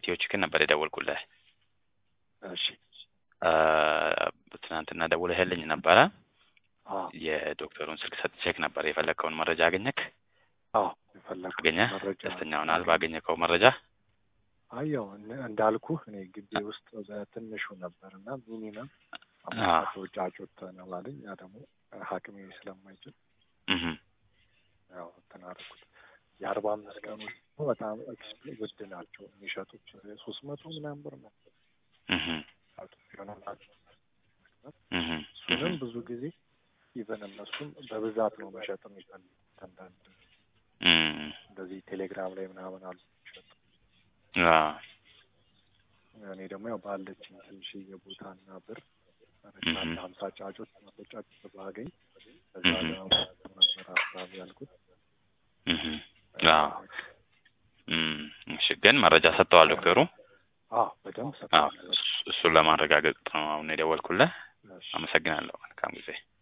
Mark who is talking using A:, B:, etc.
A: ከኢትዮ ቺክን ነበር የደወልኩልህ።
B: እሺ
A: አ፣ ትናንትና ደውለህልኝ ነበረ።
B: አዎ
A: የዶክተሩን ስልክ ሰጥቼክ ነበር። የፈለግከውን መረጃ አገኘክ?
B: አዎ የፈለኩት
A: አገኘህ?
B: መረጃ
A: ደስተኛ ሆናል ባገኘከው መረጃ?
B: አየው እንዳልኩህ እኔ ግቢ ውስጥ በትንሹ ነበር እና ሚኒመም
A: አዎ።
B: አምስት መቶ ጫጩት ነው አለኝ። ያ ደግሞ ሐኪሜ ስለማይችል
A: እህ
B: ያው እንትን አደረኩት። የአርባ አምስት ቀኑ ደግሞ በጣም ኤክስፕ- ውድ ናቸው የሚሸጡት ሶስት መቶ ምናምን ብር ነው
A: እህ
B: ጫጩት ይሆናል።
A: እህ
B: እሱንም ብዙ ጊዜ ኢቨን እነሱም በብዛት ነው መሸጥ የሚፈልጉት። አንዳንድ
A: እህ
B: እንደዚህ ቴሌግራም ላይ ምናምን አሉ የሚሸጡ።
A: አዎ
B: እኔ ደግሞ ያው ባለችኝ ትንሽዬ ቦታና ብር
A: እህ
B: አንድ ሀምሳ ጫጩት መቶ ጫጩት ባገኝ በዛ
A: እህ
B: ለመሞከር ነበር ሀሳብ ያልኩት።
A: እህ አዎ እም፣ እሺ ግን መረጃ ሰጥተዋል ዶክተሩ?
B: አዎ በደንብ
A: አዎ
B: ሰጥተዋል።
A: እሱ- እሱን ለማረጋገጥ ነው አሁን የደወልኩልህ።
B: እሺ
A: አመሰግናለሁ። መልካም ጊዜ